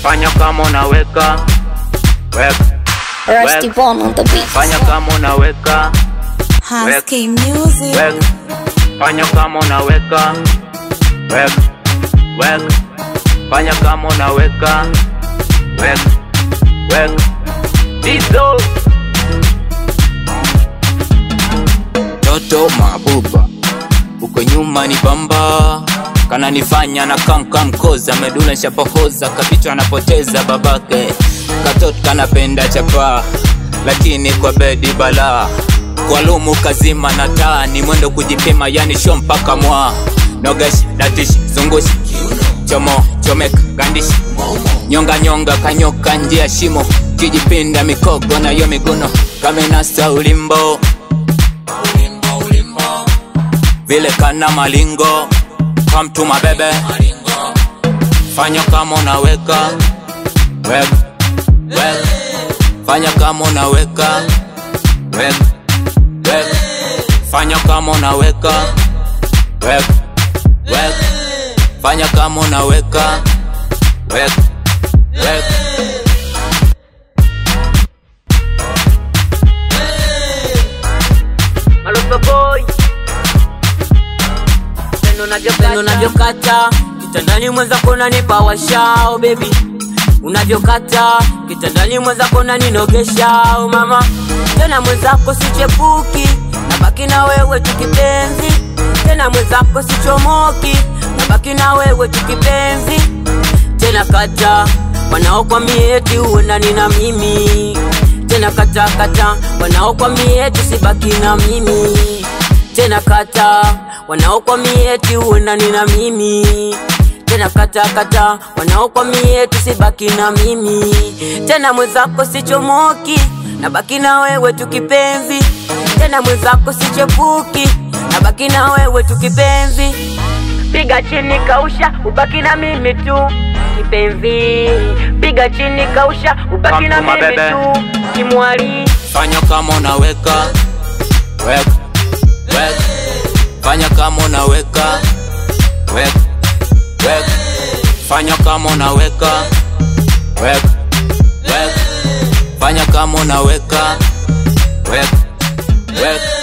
fanya kama unaweka weka Rusty Bone on the beat. fanya kama unaweka Husky Music. weka fanya kama unaweka weka weka fanya kama unaweka weka weka dizo toto mabuba uko nyuma ni bamba kananifanya na kamka mkoza medula nshapohoza kapichwa anapoteza babake katoto kanapenda chapa lakini kwa bedi balaa kwa lumu kazima na taa ni mwendo kujipima yani sho mpaka mwa nogeshi datishi zungushi chomo chomeka gandishi nyonga nyonga kanyoka njia shimo kijipinda mikogo nayo miguno kamenasa ulimbo vile kana malingo kamtuma bebe fanya kama unaweka weka weka fanya kama unaweka weka weka fanya kama unaweka weka weka fanya kama unaweka weka weka Maloso boy Pendo unavyokata unavyokata kitandani mwenzako unanipa washao baby unavyokata kitandani mwenzako unaninogesha mama tena mwenzako sichepuki nabaki na wewe tukipenzi tena mwenzako sichomoki nabaki na wewe tukipenzi tena kata wanaokwambia eti uendani na mimi tena kata kata wanaokwambia eti sibaki na mimi tena kata wanaokwambia eti uendani na mimi tena kata kata wanaokwambia eti sibaki na mimi tena mwenzako sichomoki nabaki na wewe tukipenzi tena mwenzako sichepuki nabaki na wewe tukipenzi piga chini kausha ubaki na mimi tu kipenzi piga chini kausha ubaki na Kamtuma mimi bebe. tu kimwali fanya kama unaweka weka weka fanya kama unaweka weka weka fanya kama unaweka weka weka fanya kama unaweka weka weka